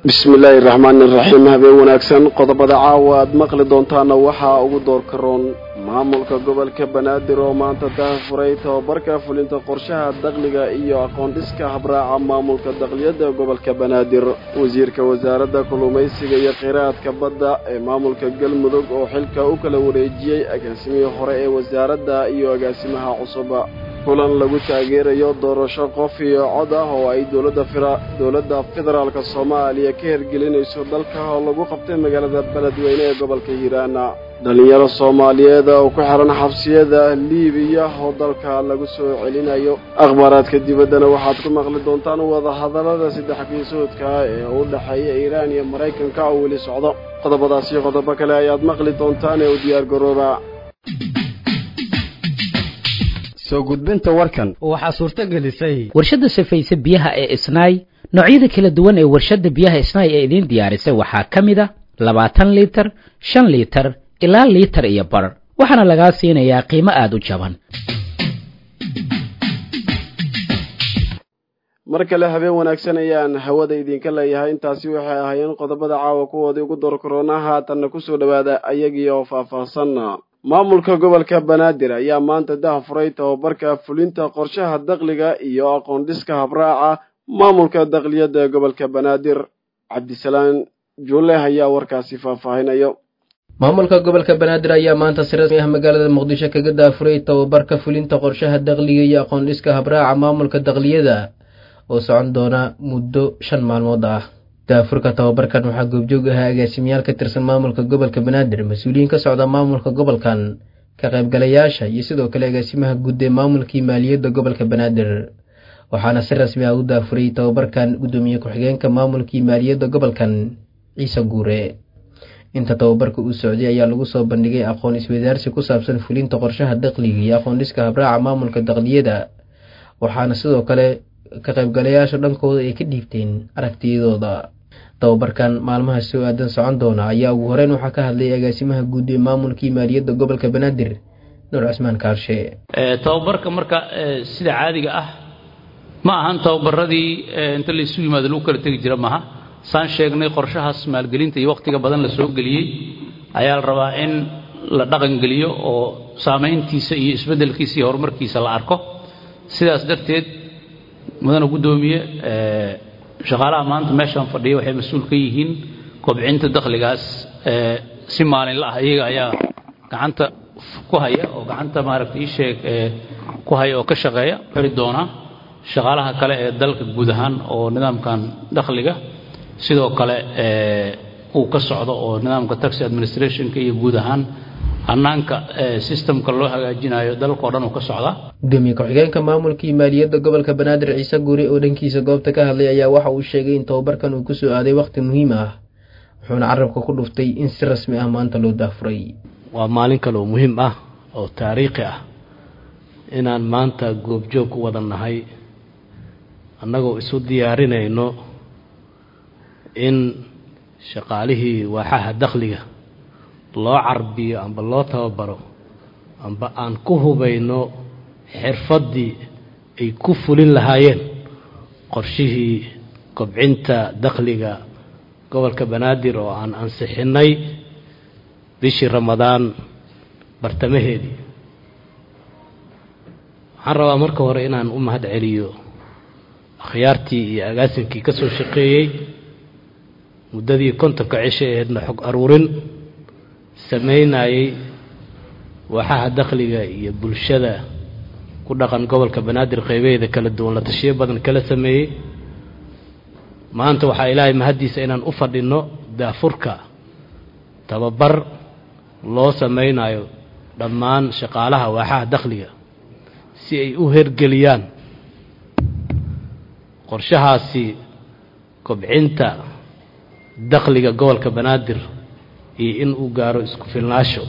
bismi illaahi raxmaani iraxiim habeen wanaagsan qodobada caawa aad maqli doontaana waxaa ugu doorka roon maamulka gobolka banaadir oo maanta daahfuray tababarka fulinta qorshaha dakhliga iyo aqoon-dhiska habraaca maamulka dakliyadda gobolka banaadir wasiirka wasaaradda kalluumaysiga iyo kheyraadka badda ee maamulka galmudug oo xilka u kala wareejiyey agaasimihii hore ee wasaaradda iyo agaasimaha cusuba kulan lagu taageerayo doorasho qof iyo cod ah oo ay dowladda dowladda federaalka soomaaliya ka hergelinayso dalka oo lagu qabtay magaalada beledweyne ee gobolka hiiraana dhallinyaro soomaaliyeed oo ku xihan xabsiyada liibiya oo dalka lagu soo celinayo akhbaaraadka dibaddana waxaad ku maqli doontaan wadahadallada saddex kiisoodka ee u dhexeeya iiraan iyo maraykanka oo weli socdo qodobadaas iyo qodobo kale ayaad maqli doontaan ee u diyaar garooba soo gudbinta warkan waxaa suurto gelisay warshadda safayse biyaha ee isnaay noocyada kala duwan ee warshadda biyaha isnaay ee idiin diyaarisay waxaa ka mid a labaatan liitar shan liitar ilaa liitar iyo bar waxaana lagaa siinayaa qiimo aada u jaban mar kale habeen wanaagsan ayaan hawada idinka leeyahay intaasi waxay ahaayeen qodobada caawa kuwoodii ugu door korona haatanna kusoo dhowaada ayagii oo faahfaahsan maamulka gobolka banaadir ayaa maanta dahafuray tababarka fulinta qorshaha dakhliga iyo aqoon-dhiska habraaca maamulka dakhliyadda ee gobolka banaadir cabdisalaan juule ayaa warkaasi faahfaahinayo maamulka gobolka banaadir ayaa maanta si rasmi ah magaalada muqdisho kaga daafuray tababarka fulinta qorshaha dakhliga iyo aqoon-dhiska habraaca maamulka dakhliyada oo socon doona muddo shan maalmood ah daafurka tababarkan waxaa goobjoog ahaa agaasimayaal ka tirsan maamulka gobolka banaadir mas-uuliyiin ka socda maamulka gobolkan ka qaybgalayaasha iyo sidoo kale agaasimaha guud ee maamulkii maaliyadda gobolka banaadir waxaana si rasmi ah u daafuray tababarkan guddoomiye ku-xigeenka maamulkii maaliyadda gobolkan ciise guure inta tababarka uu socday ayaa lagu soo bandhigay aqoon iswadaarsi ku saabsan fulinta qorshaha dakhliga iyo aqoon-dhiska habraaca maamulka dakhliyada waxaana sidoo kale ka qaybgalayaasha dhankooda ay ka dhiibteen aragtiyadooda tababarkan maalmaha soo aadan socon doona ayaa ugu horeyn waxaa ka hadlay agaasimaha guud ee maamulkii maaliyadda gobolka banaadir nuur cismaan kaarshe tababarka marka sida caadiga ah ma ahan tababaradii inta laysu yimaado lagu kala tegi jira maaha saan sheegnay qorshahaas maalgelinta iyo wakhtiga badan la soo geliyey ayaa la rabaa in la dhaqangeliyo oo saamayntiisa iyo isbeddelkiisa iyo horumarkiisa la arko sidaas darteed mudana guddoomiye shaqaalaha maanta meeshaan fadhiya waxay mas-uul ka yihiin kobcinta dakhligaas si maalinla ah iyaga ayaa gacanta ku haya oo gacanta maaragtay ii sheeg ku haya oo ka shaqeeya xiri doona shaqaalaha kale ee dalka guud ahaan oo nidaamkan dakhliga sidoo kale uu ka socdo oo nidaamka taxi administrationka iyo guud ahaan hannaanka systemka loo hagaajinayo dalkao dhan uu ka socdaa gudoomiye ku-xigeenka maamulkii maaliyadda gobolka banaadir ciise guure oo dhankiisa goobta ka hadlay ayaa waxa uu sheegay in tababarkan uu kusoo aaday wakhti muhiim ah wuxuuna carabka ku dhuftay in si rasmi ah maanta loo daafuray waa maalin kale oo muhiim ah oo taariikhi ah inaan maanta goobjoog u wada nahay annagoo isu diyaarinayno in shaqaalihii waaxaha dakhliga loo carbiyo amba loo tababaro amba aan ku hubayno xirfaddii ay ku fulin lahaayeen qorshihii kobcinta dakhliga gobolka banaadir oo aan ansixinnay bishii ramadaan bartamaheedii waxaan rabaa marka hore inaan u mahad celiyo akhyaartii iyo agaasinkii ka soo shaqeeyey muddadii kontonka cisho aheedna xog aruurin samaynayey waaxaha dakhliga iyo bulshada ku dhaqan gobolka banaadir qeybaheeda kala duwan la tashiyo badan kala sameeyey maanta waxaa ilaahay mahaddiisa inaan u fadhinno daafurka tababar loo samaynayo dhammaan shaqaalaha waaxaha dakhliga si ay u hergeliyaan qorshahaasi kobcinta dakhliga gobolka banaadir iyo in uu gaaro isku filnaasho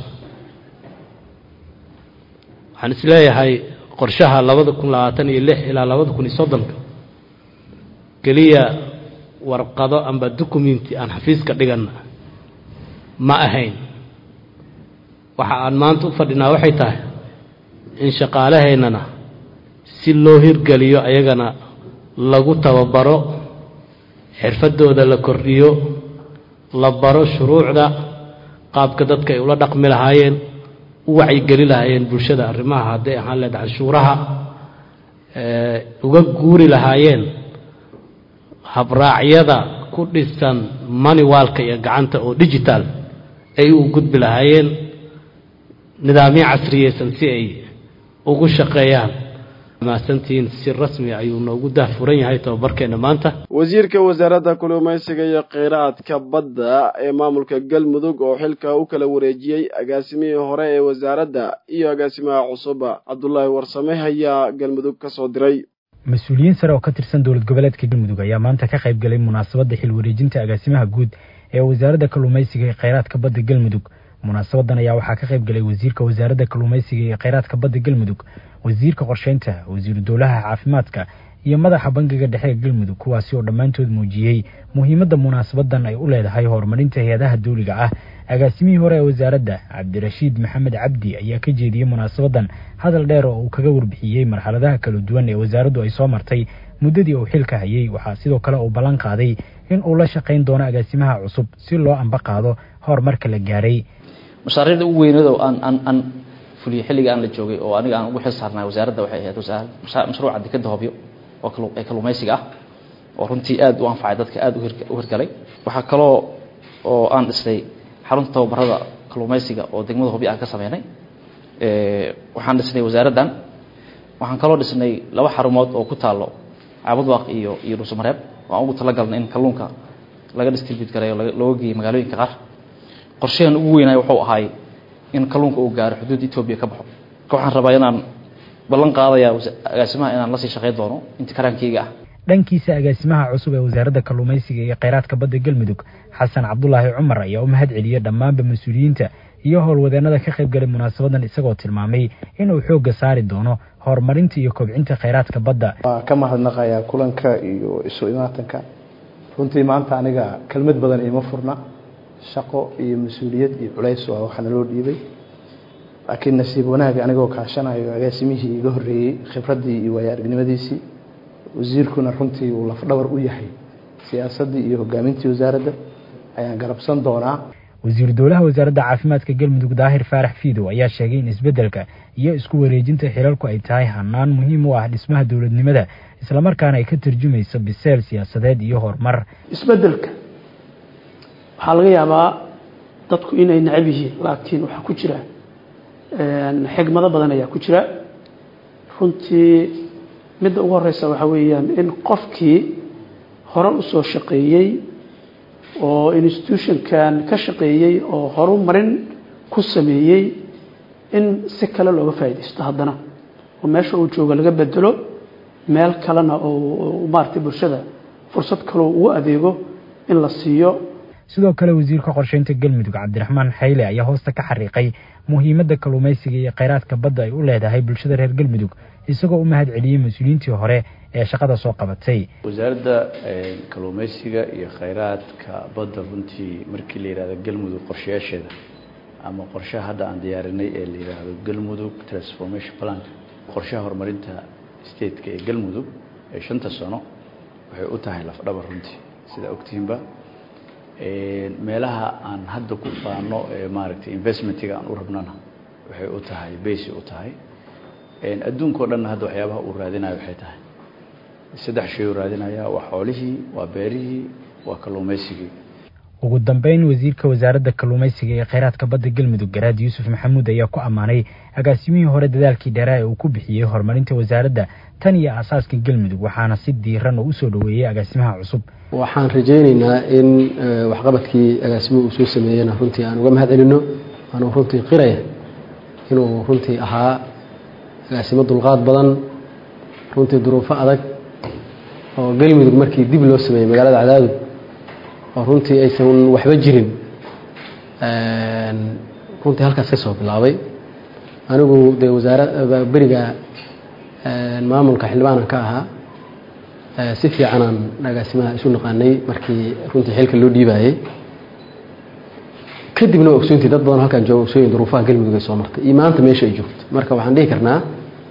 waxaan is leeyahay qorshaha labada kun labaatan iyo lix ilaa labada kun iyo soddonka keliya warqado amba documenti aan xafiiska dhiganna ma ahayn waxa aan maanta u fadhinaa waxay tahay in shaqaalahaynana si loo hirgeliyo ayagana lagu tababaro xirfadooda la kordhiyo la baro shuruucda qaabka dadka ay ula dhaqmi lahaayeen u wacyigeli lahaayeen bulshada arrimaha hadday ahaan leed canshuuraha uga guuri lahaayeen habraacyada ku dhisan maniwaalka iyo gacanta oo digital ay u gudbi lahaayeen nidaamyo casriyeysan si ay ugu shaqeeyaan mahadsantihiin si rasmi ayuu noogu dahfuran yahay tababarkeena maanta wasiirka wasaaradda kalluumaysiga iyo kheyraadka badda ee maamulka galmudug oo xilka u kala wareejiyey agaasimihii hore ee wasaaradda iyo agaasimaha cusuba cabdulaahi warsame ayaa galmudug ka soo diray mas-uuliyiin sare oo ka tirsan dowlad goboleedka galmudug ayaa maanta ka qayb galay munaasabadda xil wareejinta agaasimaha guud ee wasaaradda kalluumaysiga iyo kheyraadka badda galmudug munaasabadan ayaa waxaa ka qayb galay wasiirka wasaaradda kalluumaysiga iyo kheyraadka badda galmudug wasiirka qorsheynta wasiiru dowlaha caafimaadka iyo madaxa bangiga dhexe galmudug kuwaasi oo dhammaantood muujiyey muhiimadda munaasabadan ay u leedahay horumarinta hay-adaha dawliga ah agaasimihii hore ee wasaaradda cabdirashiid maxamed cabdi ayaa ka jeediyey munaasabadan hadal dheer oo uu kaga warbixiyey marxaladaha kala duwan ee wasaaraddu ay soo martay muddadii uu xilka hayay waxaa sidoo kale uu ballan qaaday in uu la shaqayn doono agaasimaha cusub si loo amba qaado horumarka la gaaray mashaariicda ugu weyneed oo aan aan aan fuliyey xilliga aan la joogay oo aniga aan ugu xil saarnay wasaaradda waxay ahayd wasaarad mashruuca dekeda hobyo oo kalu ee kalluumaysiga ah oo runtii aad u anfacay dadka aad u hirgalay waxaa kaloo oo aan dhisnay xarunta tababarada kalluumaysiga oo degmada hobyo aan ka sameynay waxaan dhisnay wasaaraddan waxaan kaloo dhisnay laba xarumood oo ku taalo caabadwaaq iyo iyo dhuusamareeb waan ugu talagalnay in kalluunka laga distribute gareeyo looga geeyo magaalooyinka qaar qorshahan ugu weynaay wuxuu ahaay in kalluunka uu gaaro xuduud etoobiya ka baxo marka waxaan rabaa inaan ballan qaadayaa agaasimaha inaan lasii shaqayn doono inta karaankeyga ah dhankiisa agaasimaha cusub ee wasaaradda kalluumaysiga iyo kheyraadka badda galmudug xasan cabdulaahi cumar ayaa u mahad celiyey dhammaanba mas-uuliyiinta iyo howlwadeennada ka qayb galay munaasabadan isagoo tilmaamay inuu xoogga saari doono horumarinta iyo kobcinta kheyraadka badda waa ka mahadnaqayaa kulanka iyo isu imaatanka runtii maanta aniga kelmad badan iima furna shaqo iyo mas-uuliyad iyo culays waa waxaa naloo dhiibay laakiin nasiib wanaag anigoo kaashanayo agaasimihii iga horreeyey khibraddii iyo waayo aragnimadiisii wasiirkuna runtii uu lafdhabar u yahay siyaasaddii iyo hogaamintii wasaaradda ayaan garabsan doonaa wasiiru dowlaha wasaaradda caafimaadka galmudug daahir faarax fiidow ayaa sheegay in isbeddelka iyo isku wareejinta xilalku ay tahay hanaan muhiim u ah dhismaha dowladnimada islamarkaana ay ka tarjumayso biseel siyaasadeed iyo horumar isbeddelka waxaa laga yaabaa dadku inay necab yihiin laakiin waxaa ku jira xigmado badan ayaa ku jira runtii midda ugu horeysa waxaa weeyaan in qofkii hore usoo shaqeeyey oo institutionkan ka shaqeeyey oo horumarin ku sameeyey in si kale looga faa'iidaysto haddana oo meesha uu joogo laga bedelo meel kalena oo maaragtay bulshada fursad kaloo ugu adeego in la siiyo sidoo kale wasiirka qorsheynta galmudug cabdiraxmaan xayle ayaa hoosta ka xariiqay muhiimadda kalluumaysiga iyo kheyraadka badda ay u leedahay bulshada reer galmudug isagoo u mahad celiyey mas-uuliyiintii hore ee shaqada soo qabatay wasaaradda kalluumaysiga iyo kheyraadka badda runtii markii la yidhahdo galmudug qorshayaasheeda ama qorshaha hadda aan diyaarinay ee la yidhaahdo galmudug transformation plan qorshaha horumarinta stateka ee galmudug ee shanta sano waxay u tahay lafdhabar runtii sidaa ogtihiinba meelaha aan hadda ku faano ee maaragtay investmentiga aan u rabnana waxay u tahay basi u tahay adduunka o dhanna hadda waxyaabaha uu raadinayo waxay tahay saddex shay uu raadinaya waa xoolihii waa beerihii waa kalluumaysigii ugu dambeyn wasiirka wasaaradda kalluumaysiga ee kheyraadka badda galmudug garaad yuusuf maxamuud ayaa ku ammaanay agaasimihii hore dadaalkii dheeraa ee uu ku bixiyey horumarinta wasaaradda tan iyo aasaaska galmudug waxaana si diiran oo usoo dhoweeyey agaasimaha cusub waxaan rajaynaynaa in waxqabadkii agaasimuhu uu soo sameeyena runtii aan uga mahad celino waanu runtii qiraya inuu runtii ahaa agaasimo dulqaad badan runtii duruufo adag oo galmudug markii dib loo sameeyey magaalada cadaadud oo runtii aysan waxba jirin runtii halkaas ka soo bilaabay anigu dee wasaara beriga maamulka xildhibaanan ka ahaa si fiicanaan agaasimaha isu naqaanay markii runtii xilka loo dhiibaayey kadibna waa ogsoontii dad badan halkaan jooga ogsooyin duruufaha galmudug ay soo martay iyo maanta meesha ay joogto marka waxaan dhihi karnaa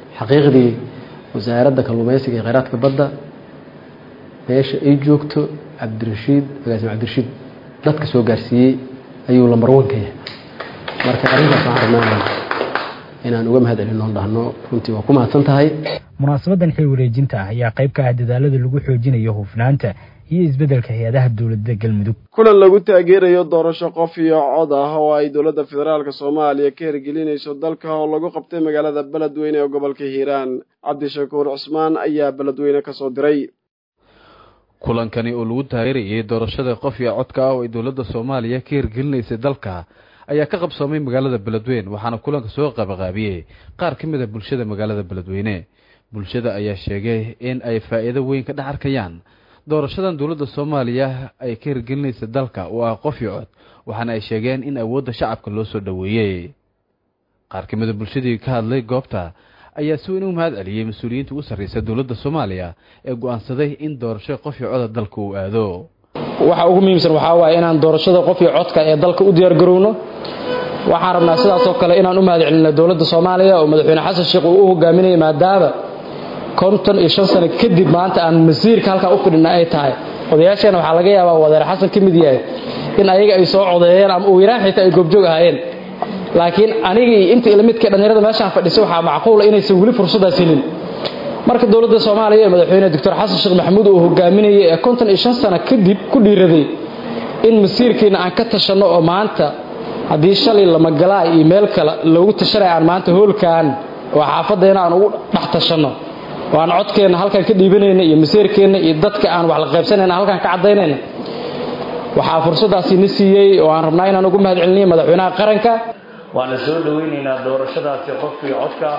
xaqiiqdii wasaaradda kalluumaysiga iyo kheyraadka badda meesha ay joogto cabdirashiid agaasime cabdirashiid dadka soo gaarsiiyey ayuu lambar one ka yahay marka arrintaas waxaan rabnaa inaan uga mahad celino on dhahno runtii waa ku mahadsan tahay munaasabadan xil wareejinta ah ayaa qayb ka ah dadaalada lagu xoojinayo hufnaanta iyo isbeddelka hay-adaha dowladda galmudug kulan lagu taageerayo doorasho qof iyo cod ah oo ay dowladda federaalka soomaaliya ka hirgelinayso dalka oo lagu qabtay magaalada beledweyne ee gobolka hiiraan cabdishakuur cusmaan ayaa beledweyne ka soo diray kulankani oo lagu taageerayay doorashada qof iyo codka ah oo ay dowladda soomaaliya ka hirgelinaysay dalka ayaa ka qabsoomay magaalada beledweyne waxaana kulanka soo qaabaqaabiyey qaar ka mid a bulshada magaalada beledweyne bulshada ayaa sheegay in ay faa'iido weyn ka dhex arkayaan doorashadan dowladda soomaaliya ay ka hirgelinaysa dalka oo ah qof iyo cod waxaana ay sheegeen in awoodda shacabka loo soo dhoweeyey qaar ka mid a bulshadii ka hadlay goobta ayaa si weyn u mahad celiyey mas-uuliyiinta ugu sarraysa dowladda soomaaliya ee go'aansaday in doorasho qof iyo coda dalka uu aado waxa ugu muhiimsan waxaa waaye inaan doorashada qof iyo codka ee dalka u diyaargarowno waxaan rabnaa sidaasoo kale inaan u mahad celinno dowladda soomaaliya oo madaxweyne xasan sheekh uu u hogaaminayay maadaama konton iyo shan sano kadib maanta aan masiirka halkaa u fidhina ay tahay odayaasheena waxaa laga yaabaa wadeer xasan ka mid yahay in ayaga ay soo codeeyeen ama uu yaraan xitaa ay goobjoog ahaayeen laakiin anigii intii ila midka dhallinyarada meeshaan fadhisay waxaa macquula inaysan weli fursadaas helin marka dowladda soomaaliya ee madaxweyne doctor xasan sheekh maxamuud uu hogaaminayay ee konton iyo shan sano kadib ku dhiiraday in masiirkiina aan ka tashanno oo maanta haddii shalay lamagalaay iyo meel kale loogu tashanaya aan maanta hoolkaan oo xaafaddeena aan ugu dhex tashanno oo aan codkeenna halkaan ka dhiibanayna iyo masiirkeenna iyo dadka aan wax la qaybsanayna halkaan ka caddaynayna waxaa fursadaasi na siiyey oo aan rabnaa inaan ugu mahad celiniyo madaxweynaha qaranka waana soo dhoweynaynaa doorashadaasi qofkii codka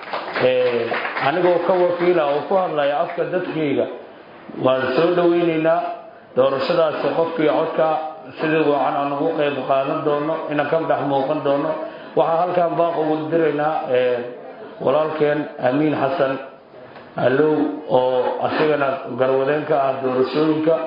anigoo ka wakiila oo ku hadlaya afka dadkayga waan soo dhoweynaynaa doorashadaasi qofkii codka sidii wacan aan ugu qayb qaadan doono inaan ka dhex muuqan doono waxaa halkaan baaq ugu diraynaa walaalkeen amiin xasan allow oo asigana garwadeen ka ah doorashooyinka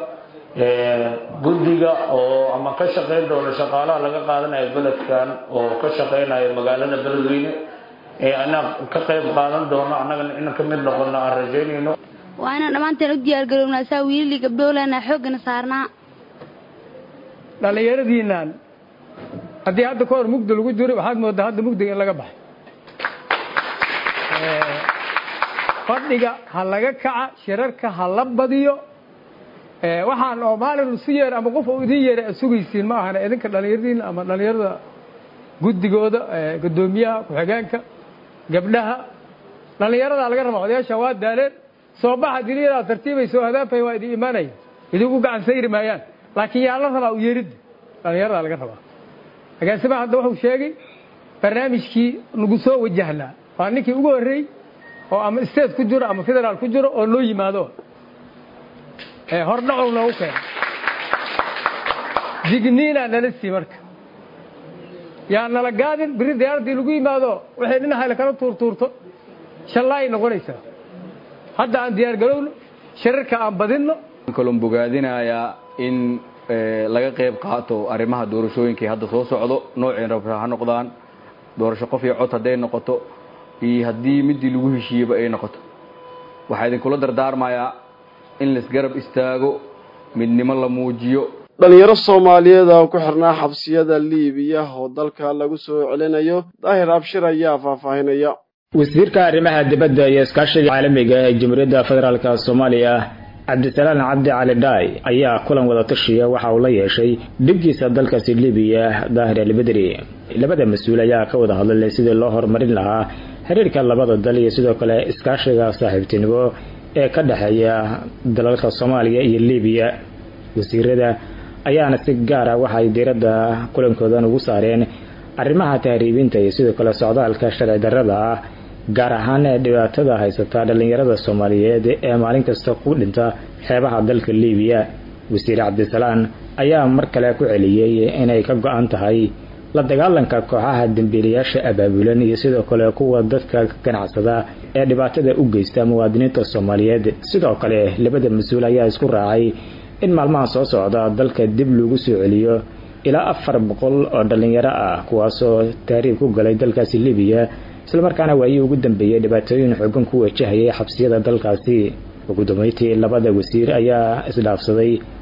guddiga oo ama ka shaqayn doona shaqaalaha laga qaadanayo beledkan oo ka shaqaynayo magaalada beledweyne ee anaa ka qayb qaadan doono annagana inaan ka mid noqono aan rajaynayno waa inaan dhammaanteen u diyaargarownaa saa wiilii gabdhoolana xooggana saarnaa dhallinyaradiinaan haddii hadda ka hor mugdi lagu jiro waxaad moodaa hadda mugdiga in laga baxay fadhiga ha laga kaca shirarka ha la badiyo waxaan oo maalin isu yeer ama qof uu idin yeera sugaysiin ma ahana idinka dhallinyaradiina ama dhallinyarada guddigooda guddoomiyaha ku-xigeenka gabdhaha dhallinyaradaa laga rabaa odayaasha waa daaleen soo baxa diliyadaa tartiibay soo hadaafay waa idin imaanaya idinku gacan sayri maayaan laakiin yaa la rabaa u yeeridda dhallinyaradaa laga rabaa agaasimaha hadda wuxuu sheegay barnaamijkii nagu soo wajahnaa waa ninkii ugu horreey oo ama state ku jiro ama federaal ku jiro oo noo yimaado hordhacow noogu keena digniinaa nala sii marka yaa nala gaadin biri diyaaraddii lagu yimaado waxay dhinaca kala tuurtuurto shallaay noqonaysaa hadda aan diyaargarowno shirarka aan badinno kalon bogaadinayaa in laga qayb qaato arrimaha doorashooyinkii hadda soo socdo nooceen rabra ha noqdaan doorasho qof iyo cod hadday noqoto iyo haddii midii lagu heshiiyeyba ay noqoto waxaa idinkula dardaarmayaa in laisgarab istaago midnimo la muujiyo dhalinyaro soomaaliyeed oo ku xirnaa xabsiyada liibiya oo dalka lagu soo celinayo daahir abshir ayaa faahfaahinaya wasiirka arrimaha dibadda iyo iskaashiga caalamiga ee jamhuuriyadda federaalk soomaaliya cabdisalaan cabdi cali dhaay ayaa kulan wada tashiya waxa uu la yeeshay dhibkiisa dalkaasi libiya daahir albedri labada mas-uul ayaa ka wada hadlay sidii loo horumarin lahaa xiriirka labada dal iyo sidoo kale iskaashiga saaxiibtinimo ee ka dhexeeya dalalka soomaaliya iyo libiya wasiirada ayaana si gaar ah waxay diiradda kulankoodan ugu saareen arrimaha tahriibinta iyo sidoo kale socdaalka sharci darrada ah gaar ahaan ee dhibaatada haysata dhallinyarada soomaaliyeed ee maalin kasta ku dhinta xeebaha dalka libiya wasiir cabdisalaan ayaa mar kale ku celiyey inay ka go-an tahay la dagaalanka kooxaha dembiilayaasha abaabulan iyo sidoo kale kuwa dadka ganacsada ee dhibaatada u geysta muwaadiniinta soomaaliyeed sidoo kale labada mas-uul ayaa isku raacay in maalmaha soo socda dalka dib lagu soo celiyo ilaa afar boqol oo dhallinyaro ah kuwaasoo taariib ku galay dalkaasi libiya islamarkaana waayii ugu dambeeyey dhibaatooyin xoogan ku wajahayay xabsiyada dalkaasi ugu dambeyntii labada wasiir ayaa isdhaafsaday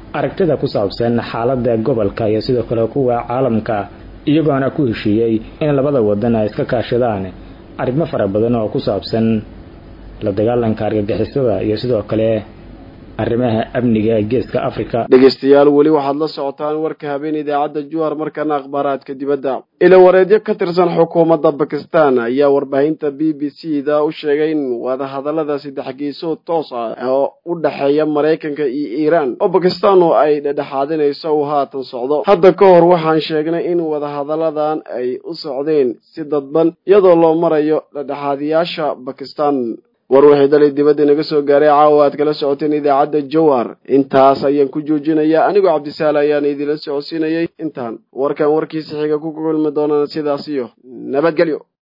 aragtida ku saabsan xaaladda gobolka iyo sidoo kale kuwa caalamka iyagoona ku heshiiyey in labada wadan ay iska kaashadaan arrimo fara badan oo ku saabsan la dagaalanka argagixisada iyo sidoo kale arrimaha amniga ee geeska africa dhegeystayaal weli waxaad la socotaan warka habeen idaacadda juhar markana akhbaaraadka dibadda ilawareedyo ka tirsan xukuumadda bakistan ayaa warbaahinta b b c da u sheegay in wadahadallada saddex geesood toos ah oo u dhexeeya maraykanka iyo iiraan oo bakistan oo ay dhedhexaadinayso uu haatan socdo hadda ka hor waxaan sheegnay in wadahadalladan ay u socdeen si dadban iyadoo loo marayo dhedhexaadiyaasha bakistan war waxay dalay dibadda naga soo gaaray caawa aad kala socoteen idaacadda jowhar intaas ayaan ku joojinayaa anigoo cabdisaal ayaan idinla socodsiinayay intaan warkan warkiisa xiga ku kulmi doonaan sidaas iyo nabadgelyo